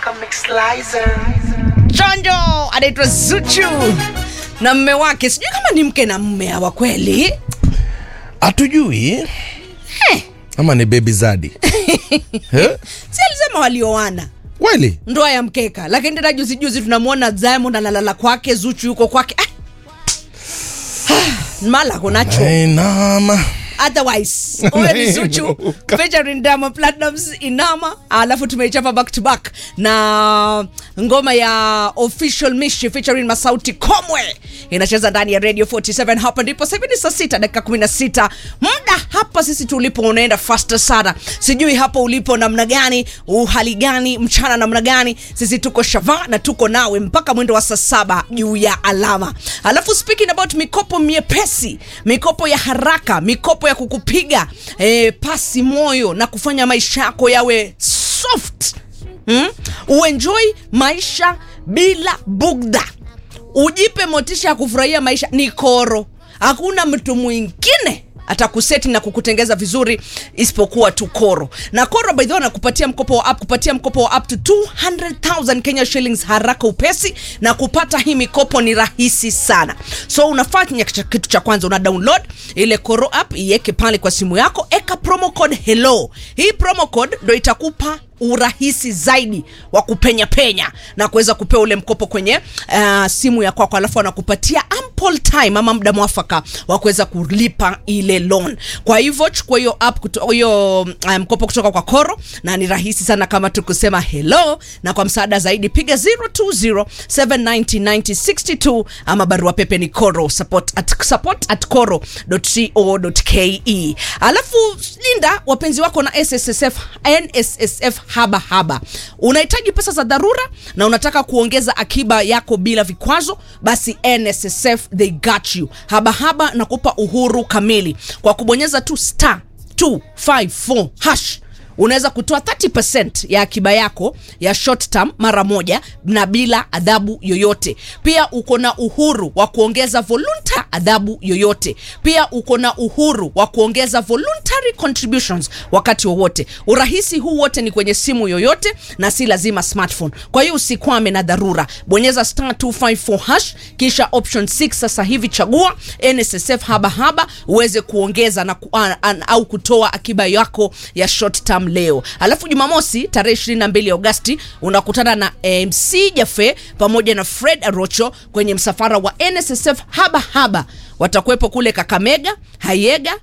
Chonjo anaitwa Zuchu na mme wake, sijui kama ni mke na mme hawa kweli. hatujui ama ni baby zadi Eh? Si alisema walioana kweli ndoa ya mkeka, lakini tena juzi juzi tunamwona Diamond analala kwake, Zuchu yuko kwake. Ah, mala kunacho Ainama. otherwise huyo ni Zuchu featuring Diamond Platnumz Inama, alafu tumeichapa back to back na ngoma ya Official Mishi featuring Masauti Komwe inacheza ndani ya Radio 47. Hapa ndipo sasa hivi ni saa sita dakika 16. Muda hapa sisi tulipo unaenda faster sana, sijui hapo ulipo namna gani, uhali gani, mchana namna gani. Sisi tuko shava na tuko nawe mpaka mwendo wa saa saba juu ya alama. Alafu speaking about mikopo miepesi, mikopo ya haraka, mikopo ya kukupiga eh, pasi moyo na kufanya maisha yako yawe soft hmm? Uenjoy maisha bila bugdha, ujipe motisha ya kufurahia maisha. Ni koro, hakuna mtu mwingine atakuseti na kukutengeza vizuri isipokuwa tu koro na koro by the way anakupatia mkopo wa up kupatia mkopo wa up to 200,000 Kenya shillings haraka upesi na kupata hii mikopo ni rahisi sana so unafanya kitu kitu cha kwanza una download ile koro app iweke pale kwa simu yako eka promo code hello hii promo code ndo itakupa urahisi zaidi wa kupenya penya na kuweza kupewa ule mkopo kwenye uh, simu ya kwako alafu anakupatia ample time ama muda mwafaka wa kuweza kulipa ile loan kwa hivyo chukua hiyo app kuto- hiyo uh, mkopo kutoka kwa koro na ni rahisi sana kama tu kusema hello na kwa msaada zaidi piga 020799062 ama barua pepe ni koro support at, support at koro.co.ke alafu linda wapenzi wako na sssf nssf haba haba unahitaji pesa za dharura na unataka kuongeza akiba yako bila vikwazo basi nssf they got you haba haba na kupa uhuru kamili kwa kubonyeza tu star 254 hash unaweza kutoa 30% ya akiba yako ya short term mara moja na bila adhabu yoyote pia uko na uhuru wa kuongeza volunteer adhabu yoyote pia uko na uhuru wa kuongeza voluntary contributions wakati wowote urahisi huu wote ni kwenye simu yoyote na si lazima smartphone kwa hiyo usikwame na dharura bonyeza star 254 hash kisha option 6 sasa hivi chagua nssf haba haba uweze kuongeza na ku, an, an, au kutoa akiba yako ya short term leo alafu jumamosi tarehe 22 agosti unakutana na mc jafe pamoja na fred arocho kwenye msafara wa nssf haba haba watakuwepo kule kakamega hayega